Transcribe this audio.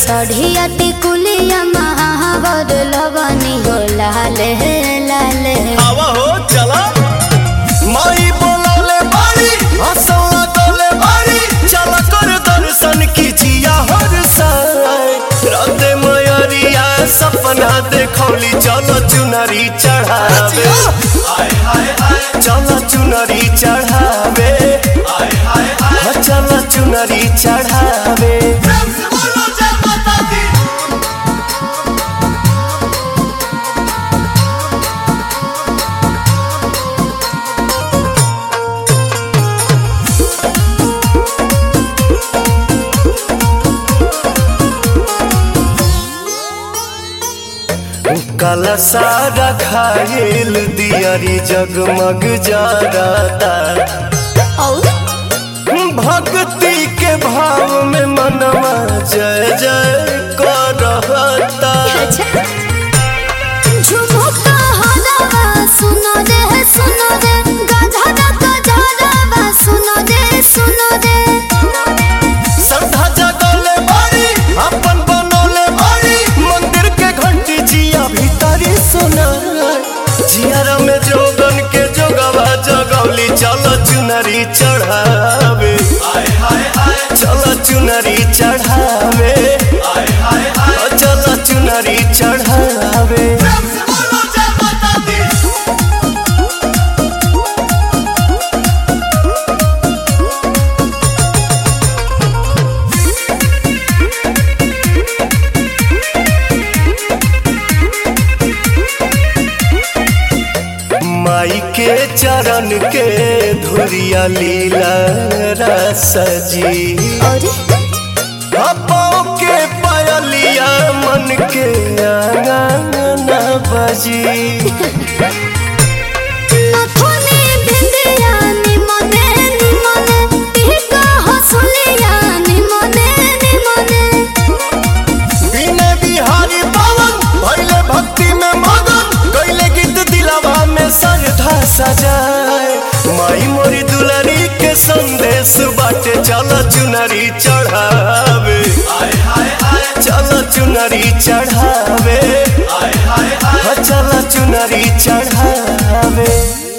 सढ़िया टिकुलिया महावर लगनी हो लाले लाले आवा हो चला माई बोलौले बारी हंसौला डोले बारी चल कर दर्शन कीजिया हर साय राते मयरिया सपना देखौली चलो चुनरी चढ़ावे चलो चुनरी चढ़ावे हाँ, चलो चुनरी चढ़ावे काला सारा खाइल दियारी जगमग जाता और भक्ति के भाव में मनवा जय जय करता अच्छा झुमुका हलावा सुनो रे सुनो रे गधरा गधरावा सुनो रे सुनो रे श्रद्धा जगले बारी अपन बनोले बारी मंदिर के घंटी जिया भीतरी सुना जियारा में जोगन के जोगवा जगौली चलो चुनरी चढ़ावे चलो चुनरी चढ़ावे चलो चुनरी चढ़ावे माई के चरण के धुरिया लीला रस जी और पाँव के पायलिया मन के आंगन बजी नथुनी भिंडिया निमने निमने टिका हसुलिया निमने निमने बिने बिहारी पावन भैले भक्ति में मगन गैले गीत दिलावा में सरधा सजाए माई मोरी दुलारी के संदेश बाटे चल चुनरी चढ़ावे चल चुनरी चढ़ावे चल चुनरी चढ़ावे